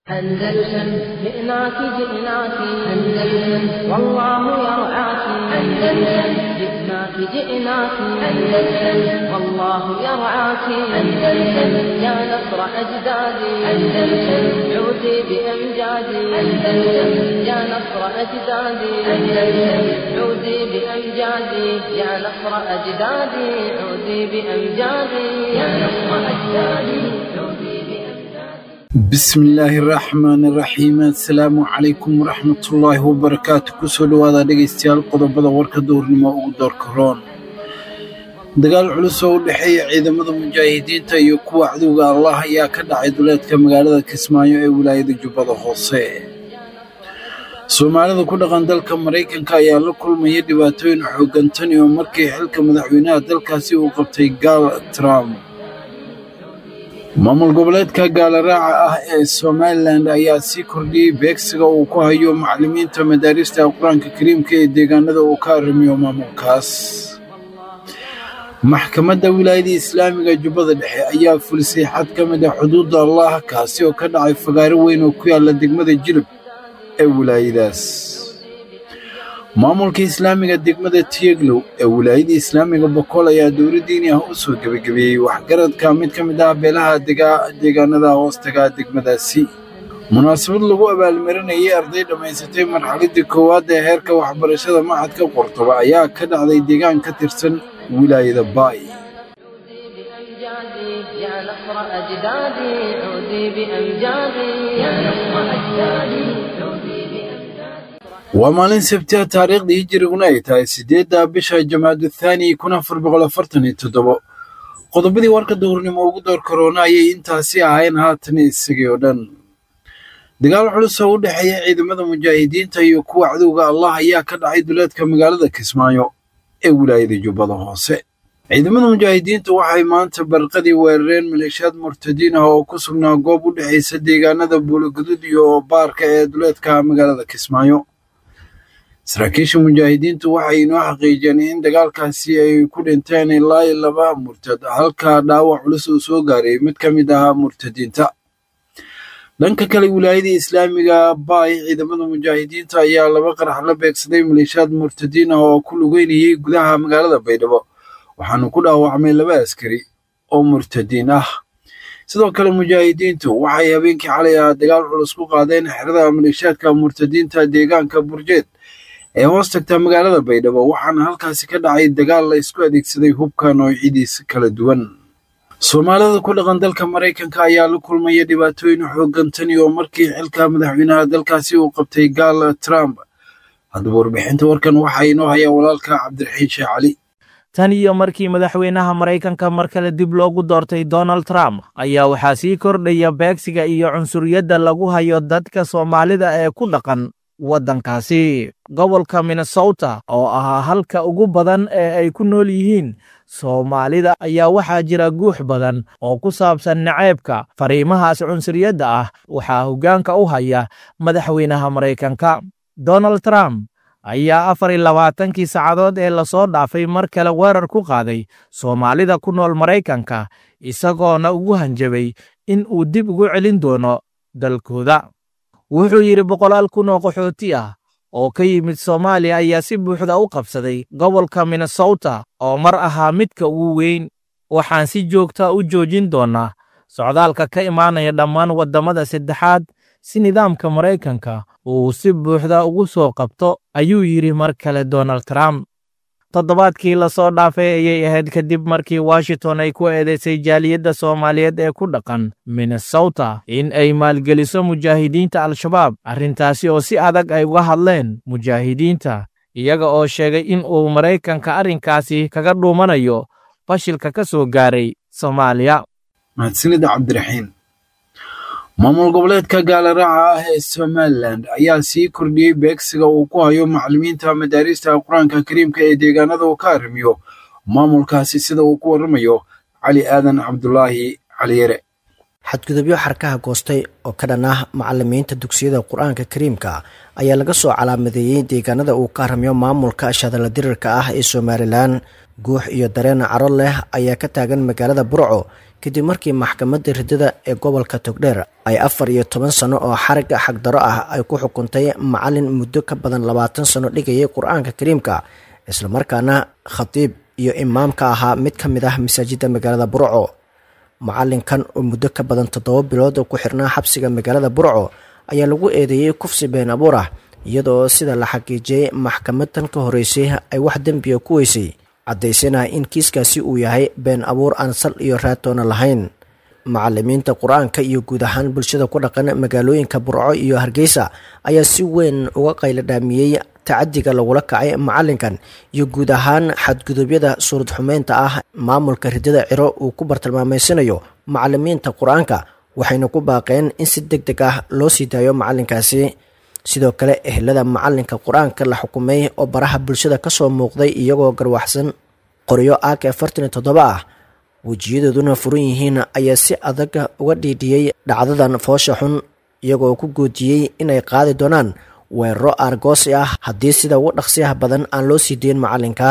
أندلسن جئناك جئناك أندلسن والله يرعاك أندلسن جئناك جئناك أندلسن والله يرعاك أندلسن يا نصر أجدادي أندلسن عودي بأمجادي أندلسن يا نصر أجدادي أندلسن عودي بأمجادي يا نصر أجدادي عودي بأمجادي يا نصر أجدادي عودي بأمجادي bismillaahi raxmaani raxiim assalaamu calaykum waraxmatullaahi wabarakaatu kusoo dhowaada dhegaystayaal qodobada warka duurnimo ugu doorka roon dagaal culus oo u dhexeeya ciidamada mujaahidiinta iyo kuwa cadowga allah ayaa ka dhacay duleedka magaalada kismaayo ee wilaayada jubbada hoose soomaalida ku dhaqan dalka maraykanka ayaa la kulmaya dhibaatooyin xooggan tan iyo markii xilka madaxweynaha dalkaasi uu qabtay gaal trump maamul goboleedka gaalaraaca ah ee somalilan ayaa sii kordhiyey beegsiga uu ku hayo macallimiinta madaarista qur-aanka kariimka ee deegaanada uu ka arrimiyo maamulkaas maxkamadda wilaayada islaamiga jubbada dhexe ayaa fulisay xad ka mid ah xuduudda allah kaasi oo ka dhacay fagaaro weyn oo ku yaalla degmada jilib ee wilaayadaas maamulka islaamiga degmada tiyeglow ee wilaayada islaamiga bokool ayaa dowla diini ah u soo gebagabeeyey waxgaradka mid ka mid ah beelaha dega- deegaanada hoostaga degmadaasi munaasabad lagu abaalmarinayay arday dhammaysatay marxaladii koowaad ee heerka waxbarashada maxadka qordoba ayaa ka dhacday deegaan ka tirsan wilaayada baay بأمجادي يا نصر أجدادي عودي بأمجادي يا نصر أجدادي عودي بأمجادي waa maalin sabtiha taariikhdii hijiriguna ay tahay siddeedda bisha jamaadu thaani kun afar boqol afartan iyo toddobo qodobadii warka duhurnimo ugu door karoona ayay intaasi ahayn haatan isagii oo dhan dagaal culus oo u dhexeeya ciidamada mujaahidiinta iyo kuwa cadowga allah ayaa ka dhacay duleedka magaalada kismaayo ee wilaayada jubbada hoose ciidamada mujaahidiinta waxay maanta barqadii weerareen maleeshiyaad murtadiin ah oo ku sugnaa goob u dhexaysa deegaanada buulogaduud iyo baarka ee duleedka magaalada kismaayo saraakiisha mujaahidiintu waxay inoo xaqiijiyeen in dagaalkaasi ay ku dhinteen ilaa iyo laba murtad halka dhaawac culus uu soo gaaray mid ka mid ahaa murtadiinta dhanka kale wilaayada islaamiga baay ciidamada mujaahidiinta ayaa laba qarax la beegsaday maleeshiyaad murtadiin ah oo ku lugeynayay gudaha magaalada baydhabo waxaana ku dhaawacmay laba askari oo murtadiin ah sidoo kale mujaahidiintu waxay habeenkii xalay ah dagaal culus ku qaadeen xerada maleeshiyaadka murtadiinta deegaanka burjeed ee hoos tagta magaalada baydhabo waxaana halkaasi ka dhacay dagaal la isku adeegsaday hubka noocyadiisa kala duwan soomaalida ku dhaqan dalka maraykanka ayaa la kulmaya dhibaatooyin xooggan tan iyo markii xilka madaxweynaha dalkaasi uu qabtay gaal trump haddaba warbixinta warkan waxaa inoo haya walaalka cabdiraxiin sheekh cali tan iyo markii madaxweynaha maraykanka mar kale dib loogu doortay donald trump ayaa waxaa sii kordhaya beegsiga iyo cunsuriyadda lagu hayo dadka soomaalida ee ku dhaqan waddankaasi gobolka minnesota oo ahaa halka ugu badan ee ay ku nool yihiin soomaalida ayaa waxaa jira guux badan oo ku saabsan naceebka fariimahaas cunsuriyadda ah waxaa hoggaanka u haya madaxweynaha maraykanka donald trump ayaa afar iyo labaatankii saacadood ee lasoo dhaafay mar kale weerar ku qaaday soomaalida ku nool maraykanka isagoona ugu hanjabay in uu dib ugu celin doono dalkooda wuxuu yidhi boqolaal kun oo qaxooti ah oo ka yimid soomaaliya ayaa si buuxda u qabsaday gobolka minnesota oo mar ahaa midka ugu weyn waxaan si joogta u joojin doonnaa socdaalka ka imaanaya dhammaan waddamada saddexaad si nidaamka maraykanka uu si buuxda ugu soo qabto ayuu yidhi mar kale donald trump toddobaadkii lasoo dhaafay ayay ahayd kadib markii washington ay ku eedaysay jaaliyadda soomaaliyeed ee ku dhaqan minnesota in ay maalgeliso mujaahidiinta al-shabaab arrintaasi oo si adag ay uga hadleen mujaahidiinta iyaga oo sheegay in uu maraykanka arrinkaasi kaga dhuumanayo fashilka ka soo gaaray soomaaliya mahadsanida cabdiraxiin maamul goboleedka gaalaraaca ah ee somalilan ayaa sii kordhiyey beegsiga uu ku hayo macallimiinta madaarista qur-aanka kariimka ee deegaanada uu ka arrimiyo maamulkaasi sida uu ku warramayo cali aadan cabdulaahi caliyere xadgudubyo xarkaha goostay oo ka dhan ah macalimiinta dugsiyada qur-aanka kariimka ayaa laga soo calaamadeeyey deegaanada uu ka haramiyo maamulka shadala dirirka ah ee somalilan guux iyo dareen caro leh ayaa ka taagan magaalada burco kadib markii maxkamadda riddada ee gobolka togdheer ay afar iyo toban sano oo xariga xagdaro ah ay ku xukuntay macalin muddo ka badan labaatan sano dhigayay qur-aanka kariimka islamarkaana khatiib iyo imaam ka ahaa mid ka mid ah masaajidda magaalada burco macalinkan oo muddo ka badan toddoba bilood ku xirnaa xabsiga magaalada burco ayaa lagu eedeeyey kufsi been abuur ah iyadoo sida la xaqiijiyey maxkamadan ka horeysay ay wax dembiga ku weysay caddaysana in kiiskaasi uu yahay been abuur aan sal iyo raatoona lahayn macalimiinta qur-aanka iyo guud ahaan bulshada ku dhaqan magaalooyinka burco iyo hargeysa ayaa si weyn uga qayladhaamiyey tacadiga lagula kacay macalinkan iyo guud ahaan xadgudubyada suurad xumeynta ah maamulka riddada ciro uu ku bartilmaameysanayo macalimiinta qur-aanka waxayna ku baaqeen in si deg deg ah loo sii daayo macalinkaasi sidoo kale ehelada macalinka qur-aanka la xukumay oo baraha bulshada kasoo muuqday iyagoo garwaxsan qoryo ak afartan iyo toddoba ah wejiyadooduna furan yihiin ayaa si adag uga dhiidhiyey dhacdadan foosha xun iyagoo ku goodiyey inay qaadi doonaan weeraro aargoosi ah haddii sida ugu dhaqsiyaha badan aan loo sii deyn macalinka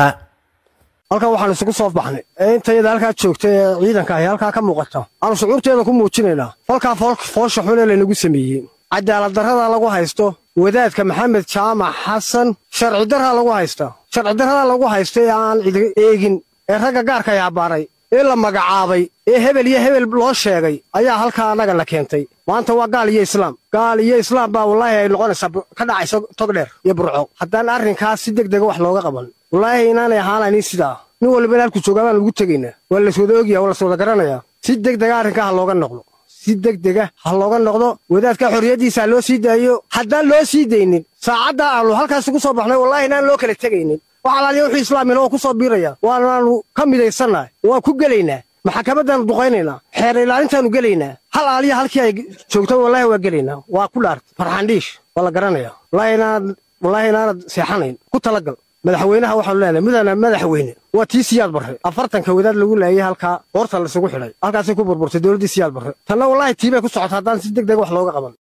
halkan waxaan isugu soo baxnay ee intayada halkaa joogta ee ciidanka ahi halkaa ka muuqata aanu shucuurteeda ku muujinaynaa falkaa foosha xun ee laynagu sameeyey cadaaladdarradaa lagu haysto wadaadka maxamed jaamac xasan sharci darraa lagu haysta sharci darradaa lagu haysta ee aan cidi eegin ee ragga gaarka yaabaaray ee la magacaabay ee hebel iyo hebel loo sheegay ayaa halkaa annaga na keentay maanta waa gaal iyo islaam gaal iyo islaam baa wallaahi ay noqonaysaa ka dhacaysa togdheer iyo burco haddaan arrinkaas si deg dega wax looga qaban wallaahi inaanay ahaanaynin sidaa nin walbana halku joogaa baan lagu tegaynaa waa laswada ogyaha waa laswada garanayaa si deg dega arrinkaa ha looga noqdo si deg dega ha looga noqdo wadaadka xorriyaddiisa ha loo sii daayo haddaan loo sii daynin saacadda aanu halkaas ugu soo baxnay wallaahi inaan loo kala tegaynin wax alaaliya wuxuu islaamina oo ku soo biiraya waanaanu ka midaysannahay waan ku gelaynaa maxkamaddaannu duqaynaynaa xeer ilaalintaannu gelaynaa hal aaliya halkii ay joogto wallaahi waa gelaynaa waa ku dhaartay farxandhiish waa la garanaya wallaahi inaanad seexanayn ku talagal madaxweynaha waxaanu leenahay mudana madaxweyne waa tii siyaad barre afartanka wadaad lagu laayay halkaa hoorta laysugu xidhay halkaasay ku burburtay dowladdii siyaad barre tanna wallaahi tiibay ku socota haddaan si deg deg wax looga qaban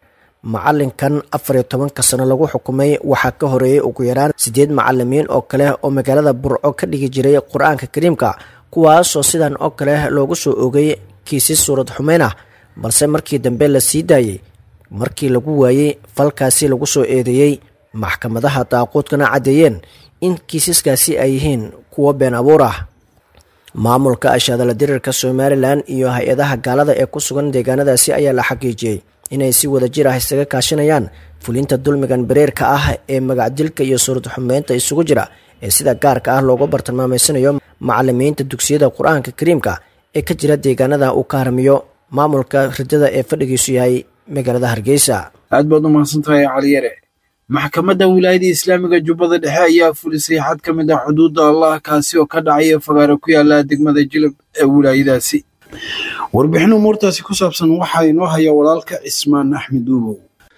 macalinkan afar iyo tobanka sano lagu xukumay waxaa ka horeeyey ugu yaraan siddeed macalimiin oo kale oo magaalada burco ka dhigi jiray qur-aanka kariimka kuwaasoo sidan oo kale loogu soo ogay kiisas suurad xumeyn ah balse markii dambe la sii daayey markii lagu waayey falkaasi lagu soo eedeeyey maxkamadaha daaquudkana caddeeyeen in kiisaskaasi ay yihiin kuwo been abuur ah maamulka ashaadala dirirka somalilan iyo hay-adaha gaalada ee ku sugan deegaanadaasi ayaa la xaqiijiyey inay si wada jir ah isaga kaashanayaan fulinta dulmigan bareerka ah ee magacdilka iyo suurad xumeynta isugu jira ee sida gaarka ah loogu bartilmaameysanayo macalimiinta dugsiyada qur-aanka kariimka ee ka jira deegaanada uu ka haramiyo maamulka riddada ee fadhigiisu yahay magaalada hargeysa aad baad u mahadsantahay caliyare maxkamadda wilaayada islaamiga jubbada dhexe ayaa fulisay xad ka mid ah xuduudda allah kaasi oo ka dhacaya fagaaro ku yaala degmada jilab ee wilaayadaasi warbixin umuurtaasi ku saabsan waxaa inoo haya walaalka cismaan axmed uubow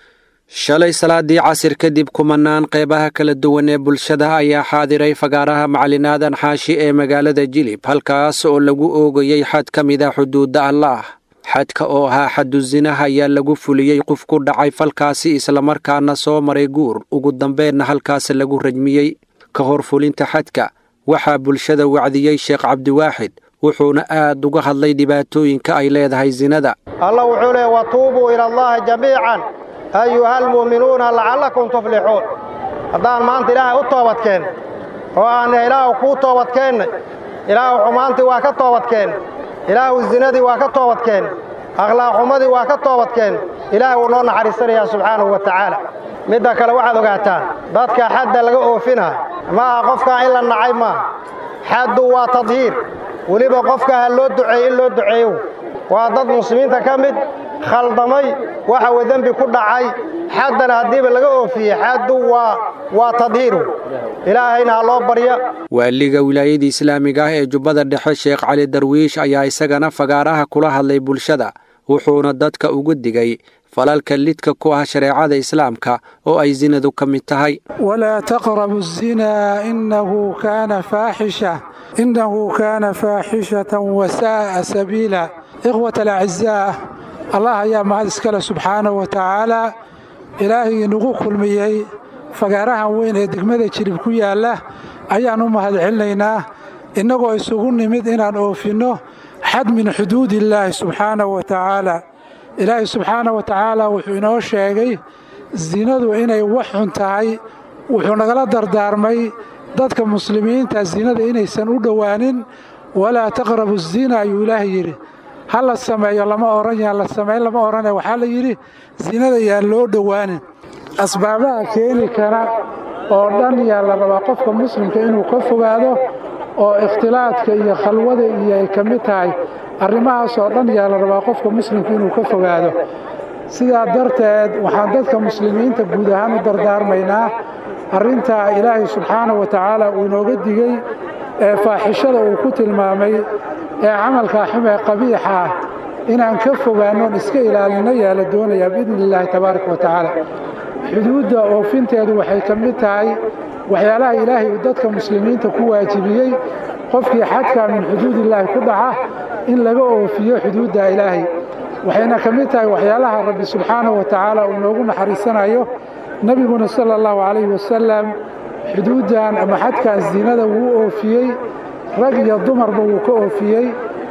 shalay salaadii casir kadib kumanaan qeybaha kala duwan ee bulshada ayaa xaadiray fagaaraha macalin aadan xaashi ee magaalada jilib halkaas oo lagu oogayey xad ka mid a xuduudda allaah xadka oo ahaa xadu zinaha ayaa lagu fuliyey qof ku dhacay falkaasi islamarkaana soo maray guur ugu dambeenna halkaas lagu rajmiyey ka hor fulinta xadka waxaa bulshada wacdiyey sheekh cabdiwaaxid wuxuuna aad uga hadlay dhibaatooyinka ay leedahay sinada allah wuxuu leey watuubuu ila allahi jamiican ayuha almu'minuuna lacallakum tuflixuun haddaan maanta ilaahay u toobadkeen oo aanna ilaahu kuu toobadkeennay ilaahu xumaantii waa ka toobadkeen ilaahu zinadii waa ka toobadkeen akhlaaqxumadii waa ka toobadkeen ilaahay wuu noo naxariisanayaa subxaanahu wa tacaala midda kale waxaad ogaataan dadka xadda laga oofinaa ma aha qofkaa in la nacay maaha xaddu waa tadhiir weliba qofka ha loo duceeye in loo duceeyo waa dad muslimiinta ka mid khaldamay waxa uu dembi ku dhacay xaddana haddiiba laga oofiyey xaddu waa waa tadhiiru ilaahayna ha loo barya waaliga wilaayada islaamiga ah ee jubbada dhexe sheekh cali darwiish ayaa isagana fagaaraha kula hadlay bulshada wuxuuna dadka ugu digay falalka lidka ku ah shareecada islaamka oo ay sinadu ka mid tahay walaa taqrabu الzinaa inahu kaana faaxisha inahu kaana faaxishatan wasaa'a sabiila ikhwat alacizaa allah ayaa mahad iskale subxaanahu wa tacaalaa ilaahay inagu kulmiyey fagaarahan weyn ee degmada jirib ku yaalla ayaan u mahad celinaynaa innagoo isugu nimid inaan oofinno xad min xuduudillaahi subxaanahu wa tacaala ilaahay subxaanahu wa tacaala wuxuu inoo sheegay sinadu inay wax xun tahay wuxuu nagala dardaarmay dadka muslimiinta sinada inaysan u dhowaanin walaa taqrabu zina ayuu ilaahay yidhi ha la sameeyo lama odhan yaan la samayn lama odhane waxaa la yidhi sinada yaan loo dhowaanin asbaabaha keeni kara oo dhan yaa la rabaa qofka muslimka inuu ka fogaado oo ikhtilaadka iyo khalwada iyo ay ka mid tahay arrimahaas oo dhan yaa la rabaa qofka muslimka inuu ka fogaado sidaa darteed waxaan dadka muslimiinta guud ahaan u dardaarmaynaa arrintaa ilaahay subxaanahu wa tacaala uu inooga digey ee faaxishada uu ku tilmaamay ee camalka xum ee qabiixa ah inaan ka fogaannoon iska ilaalinno yaa la doonayaa biidni illaahi tabaaraka wa tacaala xuduudda oofinteedu waxay ka mid tahay waxyaalaha ilaahay uu dadka muslimiinta ku waajibiyey qofkii xadkaa min xuduudillaahi ku dhaca in laga oofiyo xuduudda ilaahay waxayna ka mid tahay waxyaalaha rabbi subxaanahu wa tacaala uu noogu naxariisanayo nebiguna sala allahu calayhi wasalam xuduuddan ama xadkan siinada wuu oofiyey rag iyo dumarba wuu ka oofiyey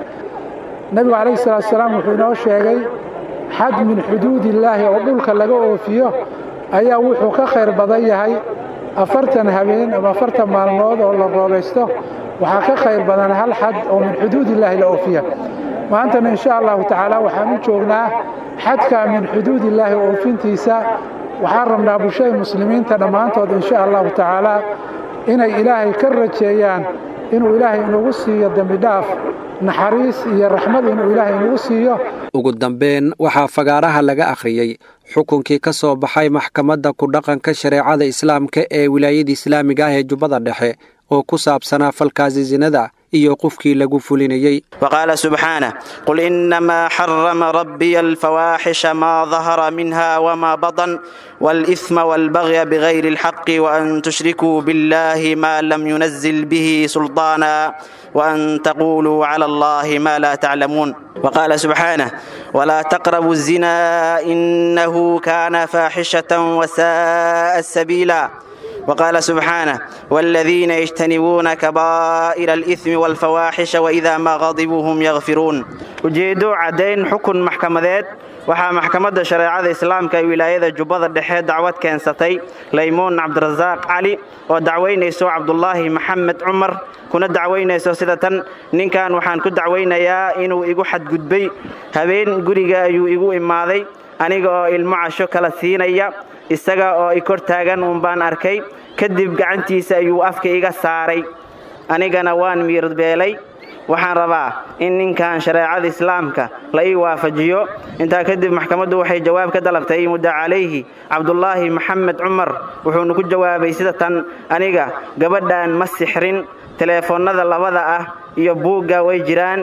nebigu calayhi salaatu salaam wuxuu inoo sheegay xad min xuduudillaahi oo dhulka laga oofiyo ayaa wuxuu ka khayr badan yahay afartan habeen ama afartan maalmood oo la roobaysto waxaa ka khayr badan hal xad oo min xuduudillaahi la oofiya maantana insha allahu tacaala waxaan u joognaa xadka min xuduudillaahi oofintiisa waxaan rabnaa bulshada muslimiinta dhammaantood insha allahu tacaala inay ilaahay ka rajeeyaan inuu ilaahay inagu siiyo dembidhaaf naxariis iyo raxmad inuu ilaahay inagu siiyo ugu dambeyn waxaa fagaaraha laga akhriyey xukunkii ka soo baxay maxkamadda ku dhaqanka shareecada islaamka ee wilaayada islaamiga ah ee jubbada dhexe oo ku saabsanaa falkaasi sinada iyo qofkii lagu fulinayey وقال سبحانه قل إنما حرم ربي الفواحش ما ظهر منها وما بطن والإثم والبغي بغير الحق وأن تشركوا بالله ما لم ينزل به سلطانا وأن تقولوا على الله ما لا تعلمون وقال سبحانه ولا تقربوا الزنا إنه كان فاحشة وساء السبيلا وقال سبحانه والذين يجتنبون كبائر الإثم والفواحش وإذا ما غضبوا هم يغفرون ujeedo caddayn xukun maxkamadeed waxaa maxkamadda shareecada islaamka ee wilaayada jubbada dhexe dacwad keensatay laymuun cabdirasaaq cali oo dacwaynayso cabdulaahi maxamed cumar kuna dacwaynayso sida tan ninkan waxaan ku dacwaynayaa inuu igu xadgudbay habeen guriga ayuu igu imaaday aniga oo ilmo casho kala siinaya isaga oo i kor taagan uunbaan arkay kadib gacantiisa ayuu afka iga saaray anigana waan miirbeelay waxaan rabaa in ninkan shareecada islaamka la ii waafajiyo intaa kadib maxkamaddu waxay jawaab ka dalabtay mudda calayhi cabdulaahi maxamed cumar wuxuuna ku jawaabay sida tan aniga gabadhan ma sixrin teleefoonnada labada ah iyo buugga way jiraan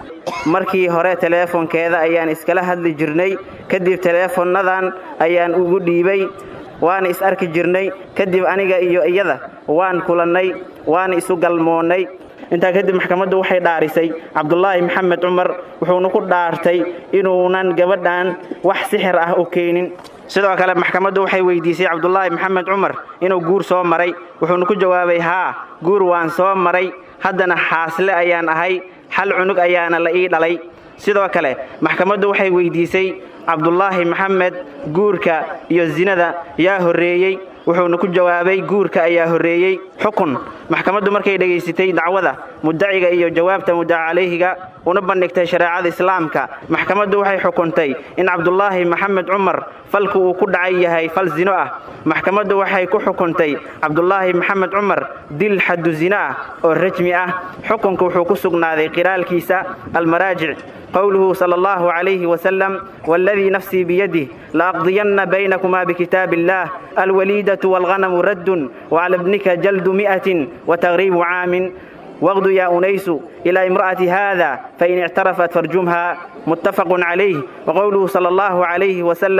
markii hore teleefonkeeda ayaan iskala hadli jirnay kadib teleefonnadan ayaan ugu dhiibay waana is arki jirnay kadib aniga iyo iyada waan kulannay waana isu galmoonnay intaa kadib maxkamaddu waxay dhaarisay cabdulaahi maxamed cumar wuxuuna ku dhaartay inuunan gabadhan wax sixir ah u keenin sidoo kale maxkamaddu waxay weydiisay cabdulaahi maxamed cumar inuu guur soo maray wuxuuna ku jawaabay haa guur waan soo maray haddana xaasle ayaan ahay hal cunug ayaana la ii dhalay sidoo kale maxkamaddu waxay weydiisay cabdulaahi maxamed guurka iyo sinada yaa horreeyey wuxuuna ku jawaabay guurka ayaa horreeyey xukun maxkamaddu markay dhegaysatay dacwada muddaciga iyo jawaabta muddaca calayhiga una bandhigtay shareecada islaamka maxkamaddu waxay xukuntay in cabdulaahi maxamed cumar falku uu ku dhacay yahay fal zino ah maxkamaddu waxay ku xukuntay cabdulaahi maxamed cumar dil xaddu zino ah oo rajmi ah xukunka wuxuu ku sugnaaday qiraalkiisa almaraajic قوله صلى الله عليه وسلم والذي نفسي بيده لأقضين بينكما بكتاب الله الوليدة والغنم رد وعلى ابنك جلد مئة وتغريب عام واغد يا أنيس إلى امرأة هذا فإن اعترفت فارجمها متفق عليه وقوله صلى الله عليه وسلم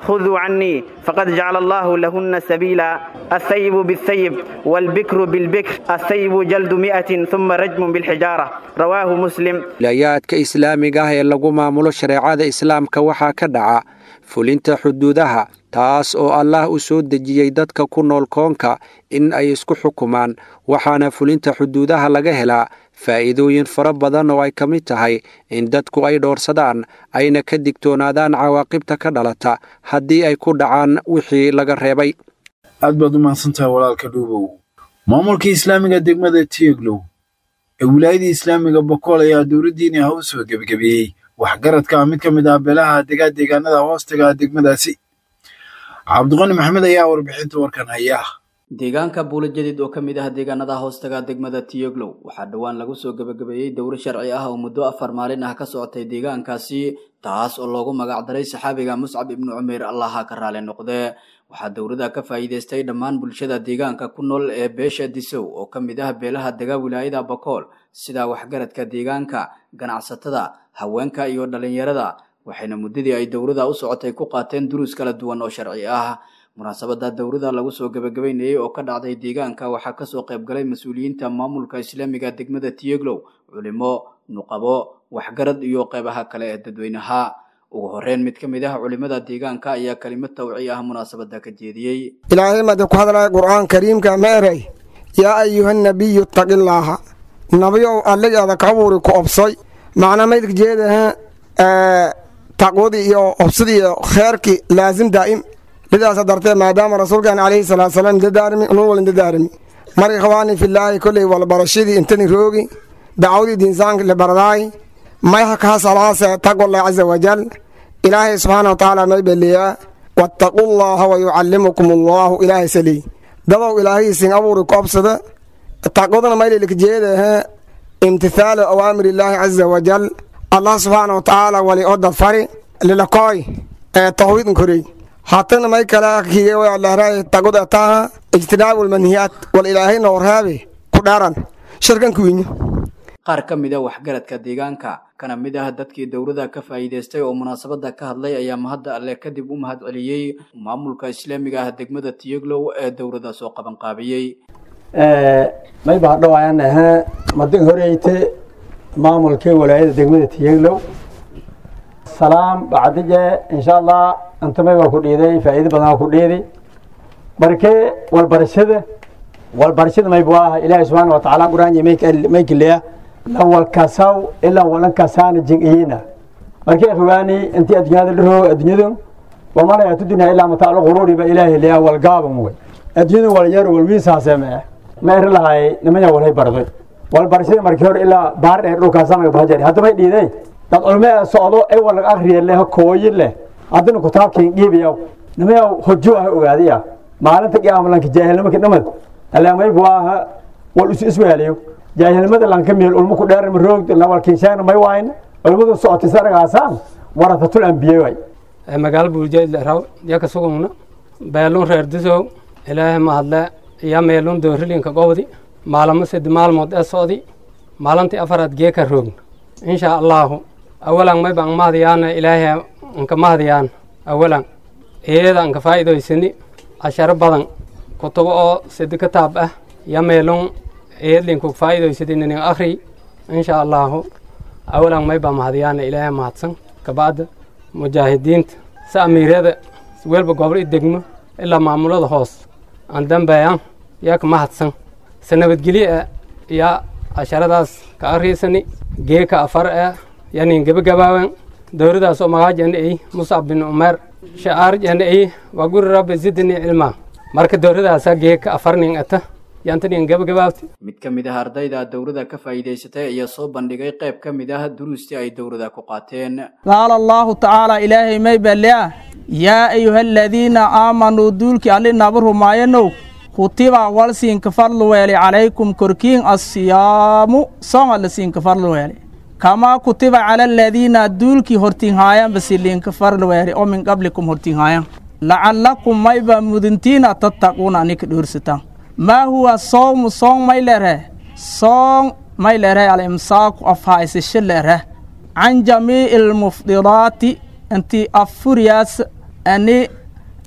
خذوا عني فقد جعل الله لهن سبيلا الثيب بالثيب والبكر بالبكر الثيب جلد مئة ثم رجم بالحجارة رواه مسلم wilayaadka islaamiga ah ee lagu maamulo shareecada islaamka waxaa ka dhaca fulinta xuduudaha taas oo allah u soo dejiyey dadka ku nool koonka in ay isku xukumaan waxaana fulinta xuduudaha laga helaa faa'iidooyin fara badan oo ay ka mid tahay in dadku ay dhoorsadaan ayna ka digtoonaadaan cawaaqibta ka dhalata haddii ay ku dhacaan wixii laga reebay aad baad u mahadsantahay walaalka dhuubow maamulka islaamiga degmada tieglow ee wilaayadii islaamiga bokool ayaa dowladdiini ha u soo gebagabeeyey waxgaradka mid ka mid ah beelaha degaa deegaanada hoostaga degmadaasi cabdiqani maxamed ayaa warbixinta warkan haya deegaanka buulo jadiid oo ka mid ah deegaanada hoostaga degmada tiyoglow waxaa dhowaan lagu soo gebagabeeyey dowro sharci ah oo muddo afar maalin ah ka socotay deegaankaasi taas oo loogu magacdaray saxaabiga muscab ibnu cumayr allaha ka raali noqdee waxaa dowrada ka faa'iidaystay dhammaan bulshada deegaanka ku nool ee beesha disow oo ka mid ah beelaha dega wilaayada bakool sida waxgaradka deegaanka ganacsatada haweenka iyo dhallinyarada waxayna muddadii ay dowrada u socotay ku qaateen duruus kala duwan oo sharci ah munaasabada dowrada lagu soo gebagabeynayay oo ka dhacday deegaanka waxaa kasoo qaybgalay mas-uuliyiinta maamulka islaamiga degmada tiyeglow culimo nuqabo waxgarad iyo qeybaha kale ee dadweynaha ugu horeyn mid ka mid ah culimada deegaanka ayaa kelimad tawci ah munaasabada ka jeediyey ilaahay mada ku hadlaya qur'aan kariimka ma eray yaa ayuha nabiyu ittaqillaaha nabiyow alligaada ka abuuri ku obsay macna maydka jeedaha taqwadii iyo obsadii iyo kheerkii laasim daa'im lidaasa dartee maadaama rasuulkan calayhi salaatu salaam dadaarmi unun walin dadaarmi mar ikhwaani filaahi kolley walbarashadii intani roogi dacwadii diinsaanka libaradaay mayha kaha salaase taqwallahi caza wajal ilaahay subxaana wa tacaala may beliyaa wattaqullaaha wa yucallimukum allaahu ilaahay salii dadow ilaahaysin abuuri ku obsada taqwadana maylilik jeedaha imtithaalu awaamir illaahi caza wajal allah subxaana wa tacaala wali oo dadfari lilakooy ee tawhiidn korey hatana may kala kiye way allahray taqwada taha ijtinaabu lmanhiyaat wal ilaahayna warhaabe ku dhaaran shirkan kuwinya qaar ka mid a waxgaradka deegaanka kana mid ah dadkii dowrada ka faa'iidaystay oo munaasabada ka hadlay ayaa mahadda alle kadib u mahad celiyey maamulka islaamiga ah degmada tiyeglow ee dowrada soo qaban qaabiyey may baa dhawayaan ahaa madin horeyte maamulkii walaayada degmada tiyeglow salaam bacdije insha allah antamay baa ku dhiiday faa'iido badan ku dhiidi markee walbarashada walbarashada may buu ah ilaahay subxaana wa tacaala quraan may kiliya lan walkasaw ilaa walan kasaana jingiyina markee fogaani intii adduunyada dhiro adduunyadu wamana yaatu dunya ilaa mataalu quruuri ba ilaahay liya walgaaban wey adduunyadu walyaro walwiisaase mee meeri lahay nimanya walhay barday walbarashada markii hore ilaa baar dheer dhulkaasanaga bahajari haddamay dhiiday dad culmee socdo ay walag akriya leh kooyi leh haddana kutaabkiin dhiibiya nimaya hojo ah ogaadiya maalinta qiyaamalanka jaahilnimaka dhamad alaamay buu aha wal isu iswaaliyo jaahilnimada lanka meel ulma ku dheer roog nawalkiishaana may waayna culmadu socotay saragaasaan warasatul ambiye way magaalo buuljeed raw yaka sugugna beelun reer disow ilaahay mahadle iya meelun doorilinka gobdi maalamo sedi maalmood ee socdi maalintii afaraad geeka roogna insha allahu awalan may baan mahadiyaana ilaahay anka mahadiyaan awalan iyada anka faa'iidoysani casharo badan kutubo oo sedi kitaab ah ya meelun iyadlinku faa'iidoysadi ninin akhri insha allahu awalan may baa mahadiyaana ilaahay mahadsan kabacda mujaahidiinta si amiiryada welba gobol i degmo ilaa maamulada hoos aan dambeeyan yaa ka mahadsan se nabadgelye ah yaa casharadaas ka akriisani geeka afar ah yanin gebagabaawan dowradaas oo magaajana ay muscab bin umeer sha'aarjana ay waa guri rabbi zidni cilmaa marka dowradaasa geeka afar nin ata yaantanin gebagabaabti mid ka mid ah ardayda dowrada ka faa'iidaysatay ayaa soo bandhigay qayb ka mid ah duruustii ay dowrada ku qaateen qaala allahu tacaala ilaahay may balea yaa ayuha aladiina aamanuu duulkii alli naba rumaayanow kutiba wal siinka farlu weeli calaykum korkiin assiyaamu sooma la siinka farlu weeli kamaa kutiba cala aladiina duulkii hortinhaayanba siliinka farlu weeli oo min qablikum hortinhaayan lacallakum mayba muduntiina tattaquuna anika dhowrsataan maa huwa sowmu soong may lereh soong may lereh alimsaaku afhaysasho lereh can jamiici almufdiraati intii affuriyaas ani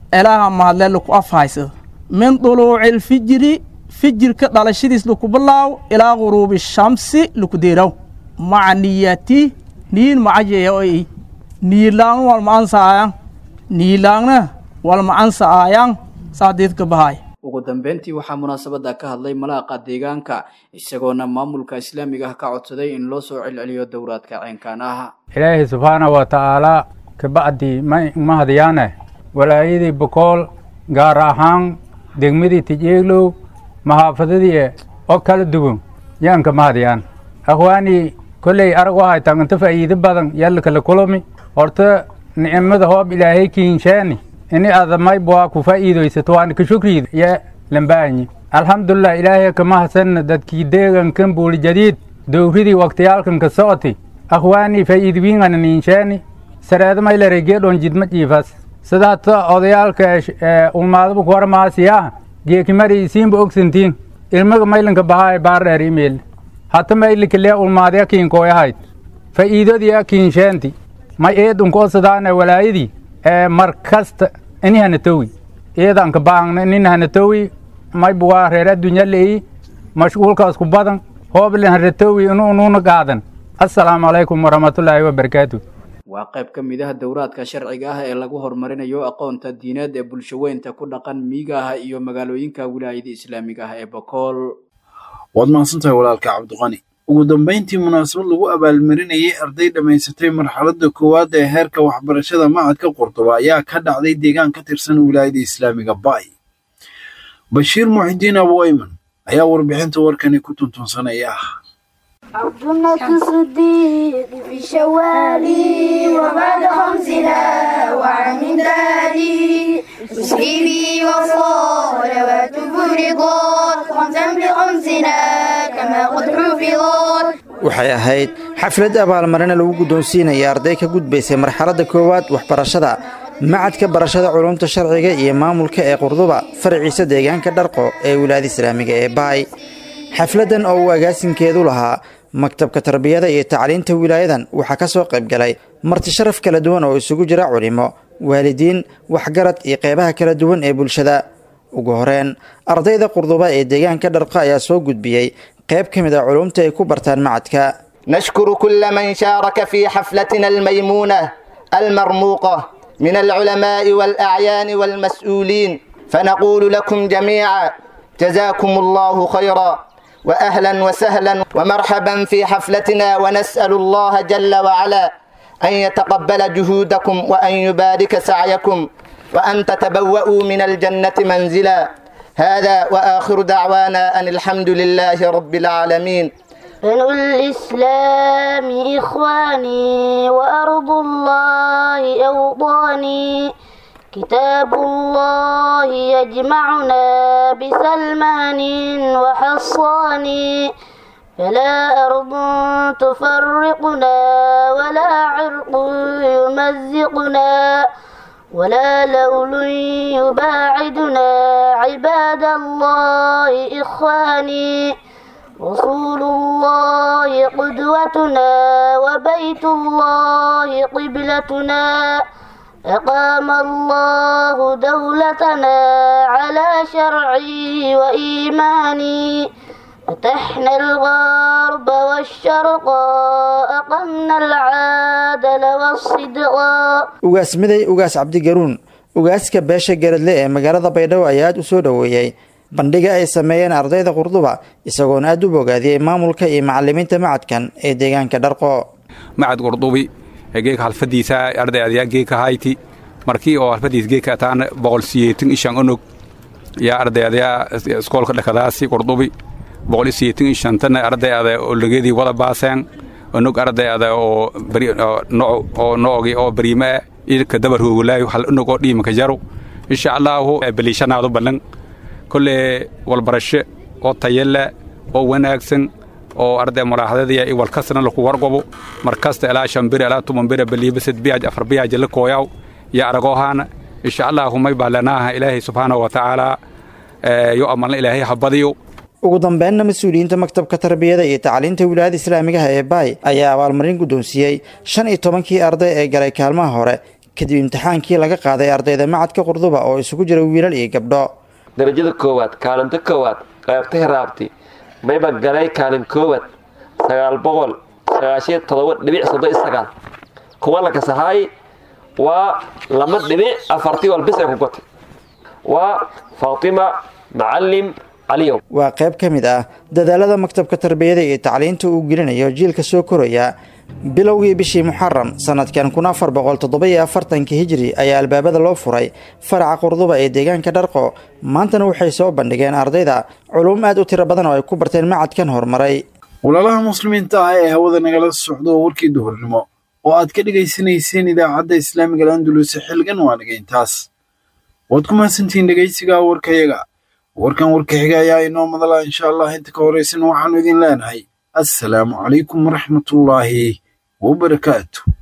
elaaha mahadle laku afhaysado min duluuci lfijiri fijirka dhalashadiis laku bilaaw ilaa guruubi shamsi laku deeraw maca niyati niyin macajeya oy niyilaangna walma ansaayan niyilaangna walma ansaayan saadiidka bahay ugu dambeyntii waxaa munaasabada ka hadlay malaaqa deegaanka isagoona maamulka islaamiga ah ka codsaday in loo soo celceliyo dowraadka ceenkaan ah ilaahay subxaana wa tacaalaa kabacdi mahadyaane walaayadii bokool gaar ahaan degmadii tijeeglow mahaafadadii oo kala duwan yaanka mahadyaan akhwaanii kolley arag waxay taganta faa'iido badan yalla kala kulami horta nicmada hoob ilaahay kiinshaani ini adamayb waa ku faa'iidaysato waana ka shukriida ya lambaanyi alxamdulilah ilaahay kama hasanna dadkii deegankan buuli jadiid dowridii waktiyaalkan ka socoti akhwaanii faa'iidwiingana niinshaani sareedamaylare geedhon jidma jiifas sidaata odayaalka ulmaadaba kuwarmaasiyaa geekimari isiinba ogsantiin ilmaga maylanka bahaay baardheer imeil hata maylikale ulmaadya kiinkooyahayd faa'iidodiya kiinsheenti may eedunko sidaane walaayadii ee mar kasta ini hanatowi eedanka baangna inin hanatowi may buwaa reer addunya leeyi mashquulkaas ku badan hooblen hanatowi inu unuuna qaadan assalaamu calaykum waraxmatullaahi wabarakaatu waa qayb ka mid ah dowraadka sharciga ah ee lagu horumarinayo aqoonta diineed ee bulshaweynta ku dhaqan miyiga ah iyo magaalooyinka wilaayada islaamiga ah ee bokool waad mahadsantahay walaalka cabdiqani ugu dambayntii munaasabad lagu abaalmarinayay arday dhammaysatay marxaladda koowaad ee heerka waxbarashada macadka qurduba ayaa ka dhacday deegaan ka tirsan wilaayada islaamiga bay bashiir muxidiin abuayman ayaa warbixinta warkani ku tuntunsanaya عبدنا الصديق في شوال وبعد خمسنا وعام داري تسليمي وصلوات فرضات خمسا بخمسنا كما قد حفظت waxay ahayd xaflad abaalmarina lagu guddoonsiinaya arday ka gudbaysay marxaladda koowaad waxbarashada macadka barashada culumta sharciga iyo maamulka ee qurduba faraciisa deegaanka dharqo ee wilaayada islaamiga ee baay xafladdan oo uu agaasinkeedu lahaa maktabka tarbiyada iyo tacliinta wilaayadan waxaa ka soo qayb galay marti sharaf kala duwan oo isugu jira culimo waalidiin waxgarad iyo qeybaha kala duwan ee bulshada ugu horeen ardayda qurduba ee deegaanka dharqa ayaa soo gudbiyey qayb ka mid a culumta ay ku bartaan macadka نشكر كل من شارك في حفلتنا الميمونة المرموقة من العلماء والأعيان والمسؤولين فنقول لكم جميعا جزاكم الله خيرا واهلا وسهلا ومرحبا في حفلتنا ونسال الله جل وعلا ان يتقبل جهودكم وان يبارك سعيكم وان تتبوأوا من الجنه منزلا هذا واخر دعوانا ان الحمد لله رب العالمين بنو الإسلام إخواني وأرض الله أوطاني كتاب الله يجمعنا بسلمان وحصان فلا أرض تفرقنا ولا عرق يمزقنا ولا لول يباعدنا عباد الله إخواني رسول الله قدوتنا وبيت الله قبلتنا أقام الله دولتنا على شرعي وإيماني فتحنا الغرب والشرق أقمنا العادل والصدق ugaas miday ugaas cabdigaruun ugaaska beesha garadle ee magaalada baydhabo ayaa aad u soo dhoweeyey bandhiga ay sameeyeen ardayda qurduba isagoona aad u bogaadiyey maamulka iyo macalimiinta macadkan ee deegaanka dharqo macad qurdubi geeka halfadiisa arday adyaa geeka hayti markii oo halfadiis geeka ataan boqol siyeetin ishan onog yaa arday adyaa iskoolka dhakadaasi qurdubi boqol siyeetin ishantana arday ada olageedii wada baaseen onog arday ada oo bari oo noogi oo bariime ilka dabar hoogulaayo hal onog oo dhiimaka jaro insha allaahu baliishanaadu ballan kolle walbarasho oo tayale oo wanaagsan oo arday muraaxadadiya i walkasna laku wargobo markasta ilaa shambir ilaa tumanbira baliibasad biyaaj afar biyaaj la kooyaw iyo aragoohaana insha allahu may baalanaaha ilaahay subxaanahu wa tacaala yo amalna ilaahay ha badiyo ugu dambeynna mas-uuliyiinta maktabka tarbiyada iyo tacliinta wilaayada islaamigaha ee baay ayaa abaalmarin guddoonsiiyey shan iyo tobankii arday ee galay kaalmaha hore kadib imtixaankii laga qaaday ardayda macadka qurduba oo isugu jira wiilal iyo gabdho darajada koowaad kaalinta koowaad qaybta hiraabti mayba galay kaalin koowaad sagaal boqol sagaashiyo todoba dhibic soddon iyo sagaal kuwa la kasahaay waa lama dhibic afartii walbis ay ku gotay waa faatima macalim caliyow waa qayb ka mid ah dadaalada maktabka tarbiyada iyo tacliinta uu gelinayo jiilka soo koraya bilowgii bishii muxaram sanadkan kun afar boqol toddoba-iyo afartanka hijri ayaa albaabada loo furay faraca qurduba ee deegaanka dharqo maantana waxay soo bandhigeen ardayda culum aad u tiro badan oo ay ku barteen macadkan horumaray walaalaha muslimiinta ah ee hawada nagala socdo warkii duhurnimo oo aad ka dhegaysanayseen idaacadda islaamiga landulus xilgan waa dhagayntaas waad ku mahadsantihiin dhegaysiga warkayaga warkan warka xiga ayaa inoo madala insha allah inta ka horaysan waxaanu idin leenahay assalaamu calaykum waraxmatullaahi wabarakaatu